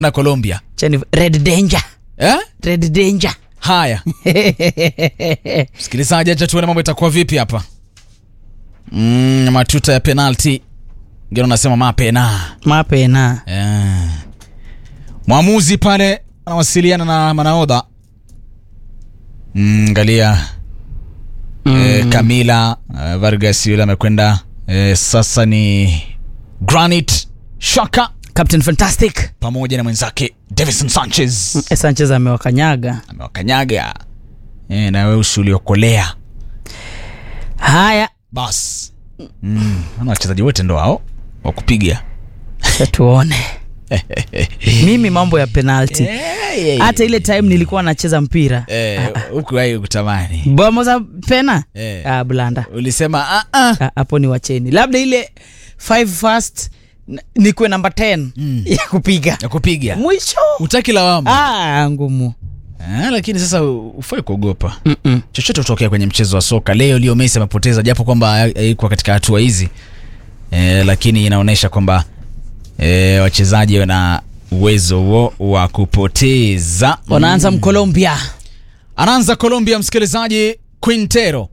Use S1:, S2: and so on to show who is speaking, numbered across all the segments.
S1: na Colombia
S2: Chani, red danger
S1: eh?
S2: red danger
S1: Haya msikilizaji, acha tuone mambo itakuwa vipi hapa. Mm, matuta ya penalti ngine unasema mapena
S2: mapena
S1: eh. Mwamuzi pale anawasiliana na manaodha mm, angalia eh, Camila eh, Vargas yule amekwenda eh, sasa ni Granit Xhaka
S2: captain fantastic
S1: pamoja na mwenzake Davison Sanchez
S2: Eh, sanchez amewakanyaga
S1: amewakanyaga eh, na weusi uliokolea
S2: haya
S1: bas mm. ana wachezaji wote ndo hao wa kupiga
S2: acha tuone mimi mambo ya penalti hata ile time nilikuwa nacheza mpira
S1: Eh, huku ai kutamani
S2: bomo za pena
S1: Eh.
S2: ah, blanda
S1: ulisema "Ah, ah."
S2: Ah, hapo ni wacheni labda ile five first n- nikuwe namba 10 ya kupiga
S1: ya kupiga
S2: mwisho
S1: utaki lawama
S2: ah, ngumu
S1: ah, lakini sasa ufai kuogopa
S2: Mm-mm.
S1: chochote utokea kwenye mchezo wa soka leo leo Messi amepoteza japo kwamba haikuwa katika hatua hizi e, lakini inaonyesha kwamba e, wachezaji wana uwezo huo wa kupoteza
S2: wanaanza mkolombia
S1: anaanza Colombia msikilizaji Quintero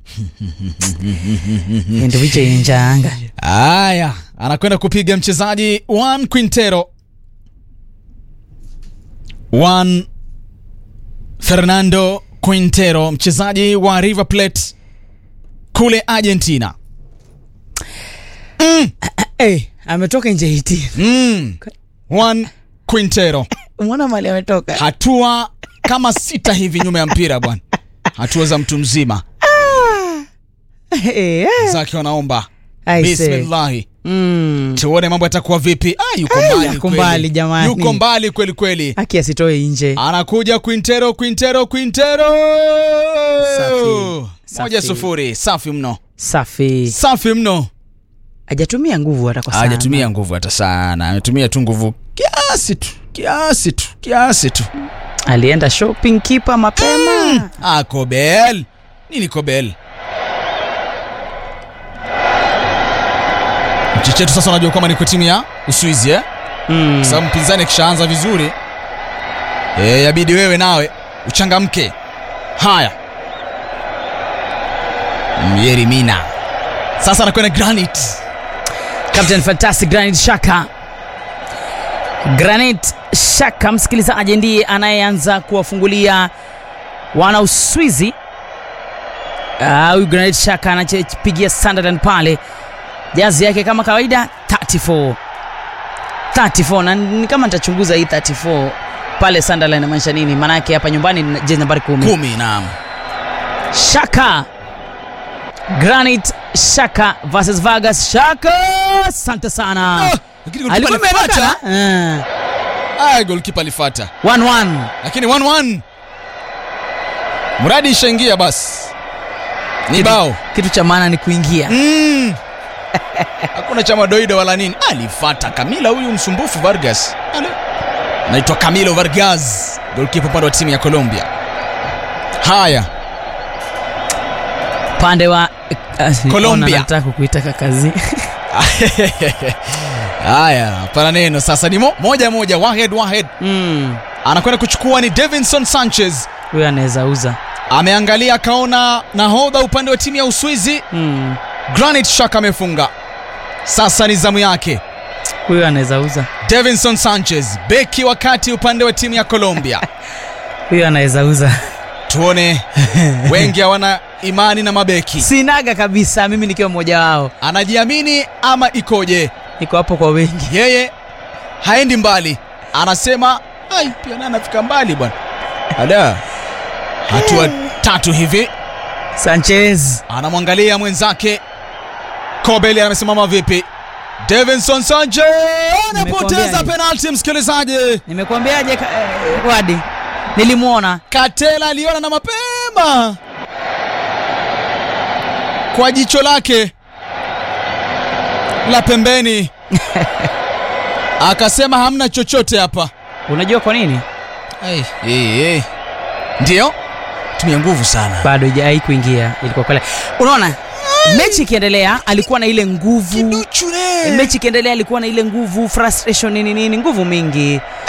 S2: ndo viche injanga
S1: Aya, anakwenda kupiga mchezaji Juan Quintero. Juan Fernando Quintero, mchezaji wa River Plate kule Argentina.
S2: hey, ametoka nje hiti
S1: Mm. Juan Quintero,
S2: mwana mali ametoka
S1: hatua kama sita hivi nyuma ya mpira bwana, hatua za mtu mzima
S2: Eh, eh.
S1: zake wanaomba
S2: I say.
S1: bismillahi
S2: Mm.
S1: tuone mambo yatakuwa vipi. Ah, yuko
S2: Ay,
S1: mbali
S2: yuko
S1: kweli.
S2: mbali jamani.
S1: yuko mbali kweli kweli.
S2: haki asitoe nje
S1: anakuja Quintero, Quintero, Quintero,
S2: Safi.
S1: moja
S2: Safi.
S1: sufuri. Safi mno,
S2: safi
S1: safi mno.
S2: hajatumia nguvu hata kwa sana
S1: Hajatumia nguvu hata sana, ametumia tu nguvu kiasi tu, kiasi tu, kiasi tu.
S2: alienda shopping kipa mapema
S1: Ah, Kobel nini Kobel? Mchechetu sasa unajua kwamba niko timu ya Uswizi eh?
S2: mm.
S1: Kwa sababu mpinzani akishaanza vizuri e, yabidi wewe nawe uchangamke. Haya, Myeri Mina sasa anakwenda Granit.
S2: Captain Fantastic Granit Xhaka. Granit Xhaka, msikilizaji, ndiye anayeanza kuwafungulia wana Uswizi. Ah, Huyu Granit Xhaka anapigia Sunderland pale, jazi yake kama kawaida 34 34, na ni kama nitachunguza hii 34 pale Sunderland inamaanisha nini? Maanake hapa nyumbani ni jezi nambari kumi.
S1: Kumi, naam.
S2: Shaka Granit Shaka versus Vargas Shaka. Asante sana.
S1: Ah, lakini goalkeeper
S2: Alikuwa
S1: alifuata.
S2: imeonekana?
S1: Ah, goalkeeper alifuata,
S2: Eh, 1-1.
S1: lakini 1-1 mradi ishaingia basi ni
S2: Kitu-
S1: bao
S2: Kitu cha maana ni kuingia.
S1: Mm. hakuna cha madoido wala nini alifata kamila huyu msumbufu vargas Ale. anaitwa camilo vargas golkipa upande wa timu ya colombia haya
S2: Pande wa uh,
S1: Colombia.
S2: nataka kukuitaka kazi.
S1: haya pana neno sasa ni mo, moja moja wahed wahed
S2: Mm.
S1: anakwenda kuchukua ni davinson sanchez
S2: Huyo anaweza uza.
S1: ameangalia akaona nahodha upande wa timu ya uswizi
S2: Mm.
S1: granit shak amefunga sasa ni zamu yake
S2: Huyo anaweza uza.
S1: davinson sanchez beki wakati upande wa timu ya colombia
S2: Huyo anaweza uza.
S1: tuone wengi hawana imani na mabeki
S2: Sinaga kabisa mimi nikiwa mmoja wao.
S1: anajiamini ama ikoje
S2: Niko hapo kwa wengi.
S1: yeye haendi mbali anasema ai pia naye anafika mbali bwana ada hatua tatu hivi
S2: Sanchez.
S1: anamwangalia mwenzake kobeli amesimama vipi davinson sanchez anapoteza
S2: Nimekuambiaje?
S1: penalti msikilizaji
S2: Nimekuambiaje ka- eh, Wadi? Nilimwona.
S1: katela aliona na mapema kwa jicho lake la pembeni akasema hamna chochote hapa
S2: Unajua kwa nini?
S1: hey, hey, hey. ndiyo tumia nguvu sana
S2: bado haijai kuingia ilikuwa kule unaona mechi ikiendelea alikuwa na ile nguvu
S1: kiduchu ne
S2: mechi ikiendelea alikuwa na ile nguvu frustration nini nini nguvu mingi